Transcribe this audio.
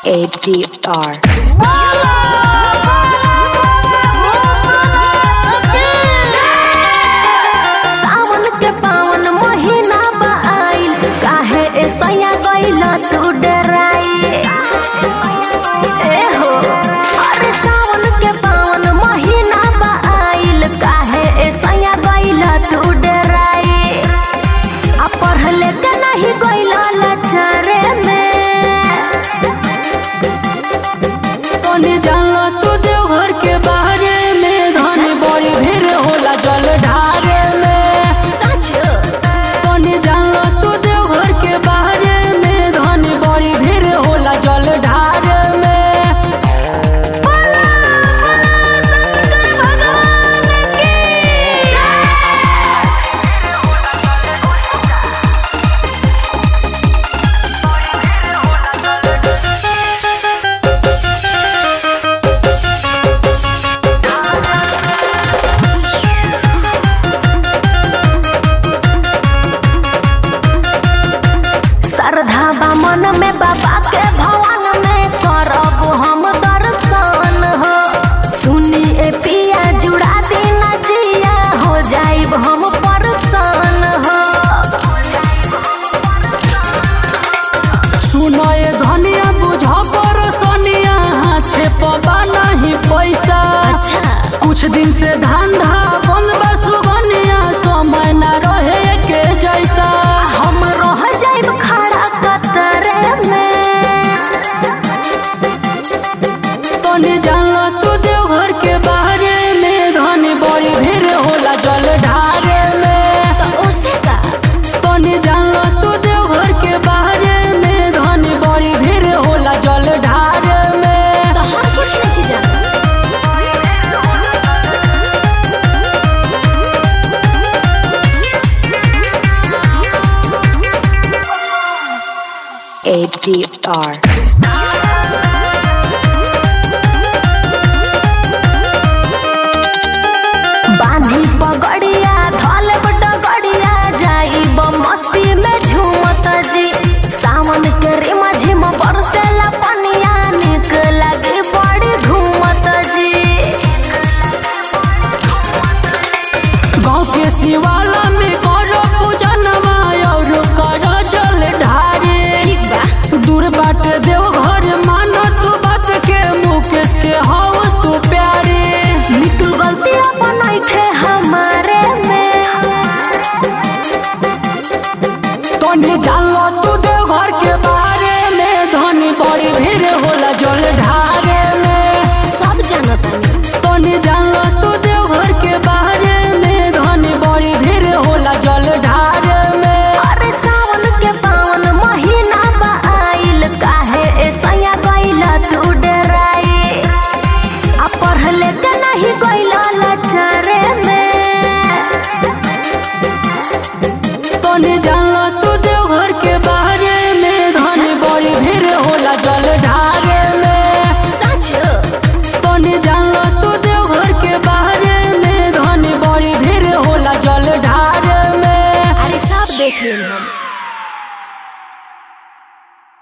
ADR. सावन के पावन महीना बा आइल काहे ऐसैया गइल तू डराई ए हो अरे सावन के पावन महीना बा आइल काहे ऐसैया गइल तू डराई आ पढ़ले के नहीं गइल लचरे में तोने जानला तू देवघर के बारे में धनी बड़ी भीड़ होला जल ढारे में सच तोने जानला तू देवघर के बारे में धनी बड़ी भीड़ होला जल ढारे में श्रद्धा बा मन में बाबा के भवन में करब हम दर्शन हो सुनी ए पिया जुड़ा देना जिया हो जाइब हम परसन हो सुनो ये धनिया बुझ पर सोनिया हाथे पबा नहीं पैसा अच्छा कुछ दिन से धंधा बंद बा सुगनिया समय न रहे के जैसा हम रह जाइब खड़ा कतरे में तोने जानला तू देवघर के बारे में धनी बड़ी भीड़ होला जल ढारे में तो उसे का तोने जानला तू देवघर के बारे में धनी बड़ी भीड़ होला जल ढारे में तो हम कुछ नहीं जाना ADR. बांधी पगड़िया धल डगड़िया जाइब मस्ती में झूमत जी सावन के रिम झिम बरसेला पनिया निक लागे बड़ी घूमत जी गाँव के शिवाला में करो पूजनवा और करो जल ढारे ठीक बा दूर बाट देवघर मानो तू बात के मुकेश के हव तू प्यारे मिटू गलती अपन नइखे हमारे में तोने जानलो तू देवघर के बारे में धनी बड़ी भीड़ होला जल ढार